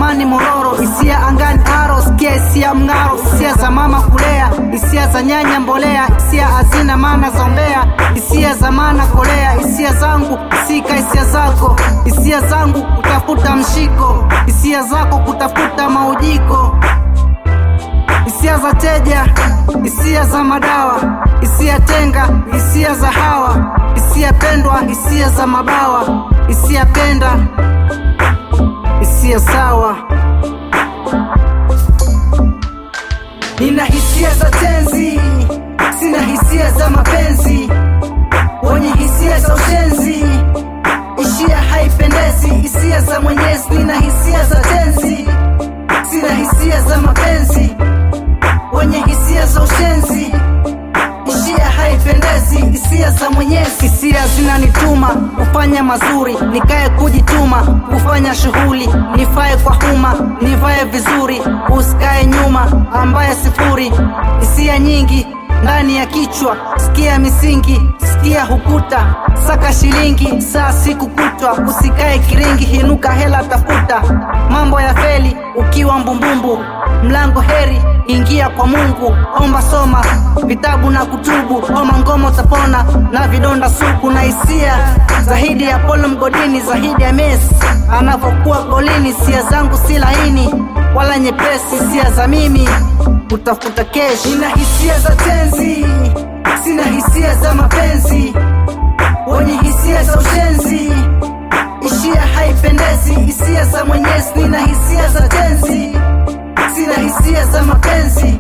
amani mororo, hisia angani aro, sikia hisia mng'aro, hisia za mama kulea, hisia za nyanya mbolea, hisia hazina maana za umbea, hisia za maana kolea, hisia zangu sika hisia zako, hisia zangu kutafuta mshiko, hisia zako kutafuta maujiko hisia za teja, hisia za madawa, hisia tenga, hisia za hawa, hisia pendwa, hisia za mabawa, hisia penda, hisia sawa. Nina hisia za tenzi, sina hisia za mapenzi, wenye hisia za ushenzi, ishia haipendezi, hisia za Mwenyezi. Nina hisia za tenzi, sina hisia za mapenzi wenye hisia za ushenzi, ishia haipendezi, hisia za Mwenyezi. Hisia zinanituma kufanya mazuri, nikae kujituma, kufanya shughuli, nifae kwa huma, nivae vizuri, usikae nyuma, ambaye sifuri. Hisia nyingi ndani ya kichwa, sikia misingi, sikia hukuta, saka shilingi, saa siku kutwa, usikae kiringi, hinuka hela tafuta, mambo ya feli ukiwa mbumbumbu, mlango heri ingia kwa Mungu, omba soma vitabu na kutubu, oma ngoma utapona na vidonda suku na hisia zaidi ya Polo mgodini, zaidi ya Messi anavyokuwa golini. Hisia zangu si laini wala nyepesi, hisia za mimi kutafuta keshi. Nina hisia za tenzi, sina hisia za mapenzi, wenye hisia za ushenzi, ishia haipendezi, hisia za Mwenyezi. Nina hisia za tenzi, sina hisia za mapenzi,